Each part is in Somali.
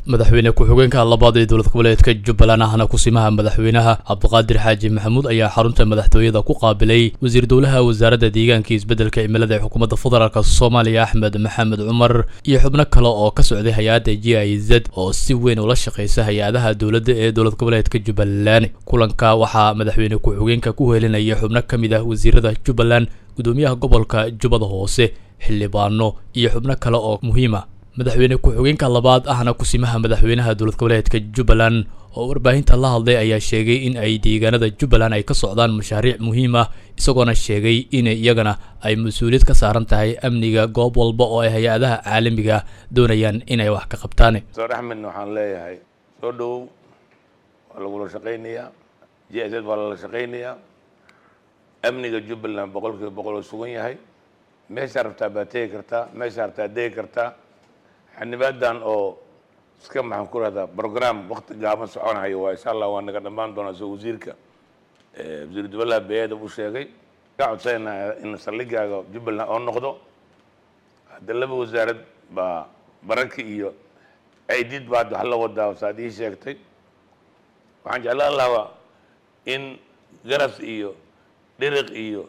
madaxweyne ku-xigeenka labaad ee dowlad goboleedka jubbaland ahna kusimaha madaxweynaha cabdiqaadir xaaji maxamuud ayaa xarunta madaxtooyada ku qaabilay wasiir dowlaha wasaaradda deegaanka iyo isbeddelka cimilada ee xukuumadda federaalk soomaaliya axmed maxamed cumar iyo xubno kale oo ka socday hay-adda g i z oo si weyn ula shaqeysa hay-adaha dowladda ee dowlad goboleedka jubbaland kulanka waxaa madaxweyne ku-xigeenka ku helinaya xubno ka mid ah wasiirada jubbaland gudoomiyaha gobolka jubbada hoose xildhibaano iyo xubno kale oo muhiima madaxweyne ku-xigeenka labaad ahna kusimaha madaxweynaha dowlad goboleedka jubbaland oo warbaahinta la hadlay ayaa sheegay in ay deegaanada jubbaland ay ka socdaan mashaariic muhiim ah isagoona sheegay in iyagana ay mas-uuliyad ka saaran tahay amniga goob walba oo ay hay-adaha caalamiga doonayaan inay wax ka qabtaan doctor axmedna waxaan leeyahay soo dhowow waa lagula shaqaynayaa j s waa lala shaqaynayaa amniga jubbaland boqol kiiba boqol oo sugan yahay meeshaa rabtaa baad tegi kartaa meeshaa rabtaa degi kartaa xanibaadan oo iska maxaan ku rahdaa program wakti gaaban soconayo waa insha allah waa naga dhammaan doonaa soo wasiirka wasiiru dowlaha beeda uu sheegay ka codsayna in saldhigaaga jubbaland oo noqdo hadda laba wasaarad baa bararka iyo aidid baa hadda wax la wadaa saad ii sheegtay waxaan jeclaan lahaa in garas iyo dhiriq iyo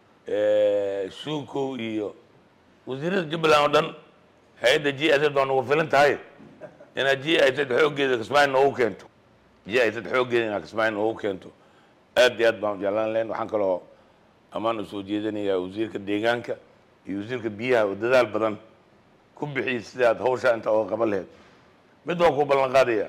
shuukow iyo wasiirada jubbaland oo dhan hay-adda g i z waa nagu filan tahay inaad g i z xooggeeda kismaayo noogu keento g i z xooggeeda inaad kismaayo noogu keento aad iyo aad baan jeclaan lahayn waxaan kaloo ammaan u soo jeedinayaa wasiirka deegaanka iyo wasiirka biyaha oo dadaal badan ku bixiyay sidaad hawshaa inta ooga qaban laheyd mid waan ku ballan qaadaya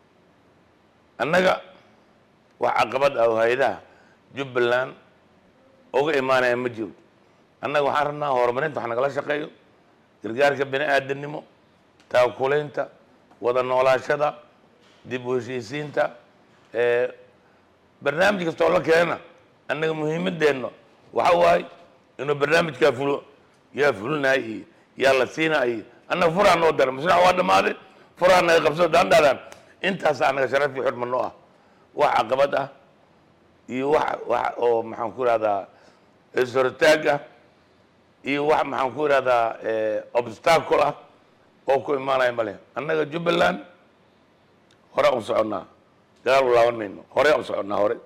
annaga wax caqabad ah oo hay-adaha jubbaland uga imaanaya ma jiro annaga waxaan rabnaa horumarinta wax nagala shaqeeyo gargaarka bini aadamnimo taakulaynta wada noolaashada dib u heshiisiinta barnaamij kastoo la keena annaga muhiimadeenna waxa waaye inuu barnaamijkaa fulo yaa fulinaay iyo yaa la siinaay iyo annaga furaa noo dara mashruuc waa dhammaaday furaa naga qabsado daandhaadaan intaasa annaga sharaf iyo xurma noo ah wax caqabad ah iyo wax wax oo maxaan ku ihahdaa ishortaag ah iyo wax maxaan ku ihahdaa obstacle ah oo ku imaanaya ma leh annaga jubbaland hore u soconnaa gadaal u laaban mayno hore u soconnaa hore